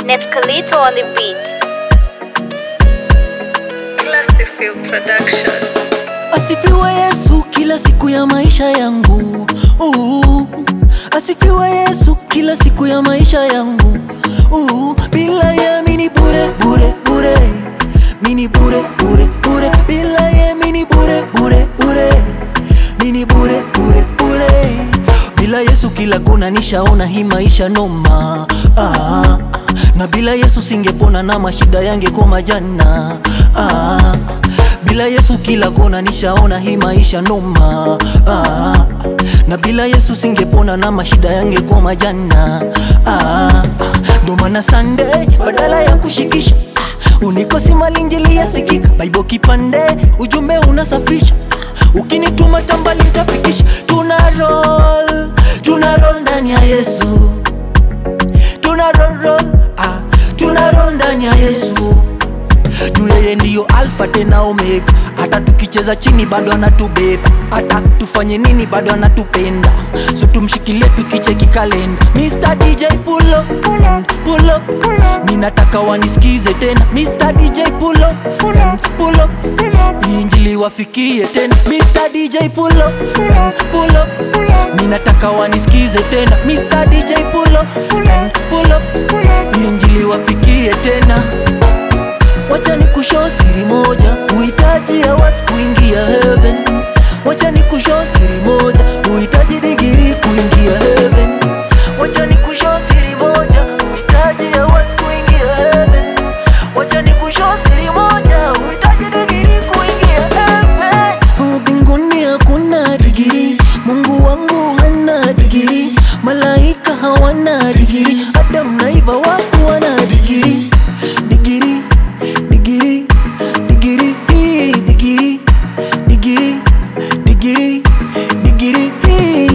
Nescalito on the beat. Classy Film Production. Asifiwe Yesu kila siku ya maisha yangu. Uh, asifiwe Yesu kila siku ya maisha yangu. Uh, bila ye mini bure bure bure. Mini bure bure bure. Bila ye mini bure bure bure. Mini bure bure bure. Bila Yesu kila kona nishaona hii maisha noma. Ah, na bila Yesu singepona na mashida yangekoma jana. Ah, bila Yesu kila kona nishaona hii maisha noma. Ah, na bila Yesu singepona na mashida yangekoma jana. Ah, ndo maana Sunday badala ya kushikisha ah, unikosi malinjili yasikika, Bible kipande ujumbe unasafisha ukinituma tambali nitafikisha. Tuna roll, tuna roll ndani ya Yesu, tuna roll, roll, ah, tuna roll ndani ya Yesu juu yeye ndiyo alfa tena omega hata tukicheza chini bado anatubeba hata tufanye nini bado anatupenda so tumshikilie tukicheki kalenda Mr. DJ pull up and pull up ninataka wanisikize tena Mr. DJ pull up and pull up injili wafikie tena Mr. DJ pull up and pull up ninataka wanisikize tena Mr. DJ pull up and pull up injili wafikie tena Wacha ni kushow siri moja, uhitaji hawasi kuingia heaven. Wacha ni kushow siri moja, uhitaji digiri kuingia heaven. Wacha ni kushow siri moja, uhitaji hawasi kuingia heaven. Wacha ni kushow siri moja, uhitaji digiri kuingia heaven. Oh, Mbinguni hakuna digiri, Mungu wangu hana digiri, malaika hawana digiri, Adam na Eva wako wana digiri, digiri digiri digiri hii, digiri digiri digiri digiri hii,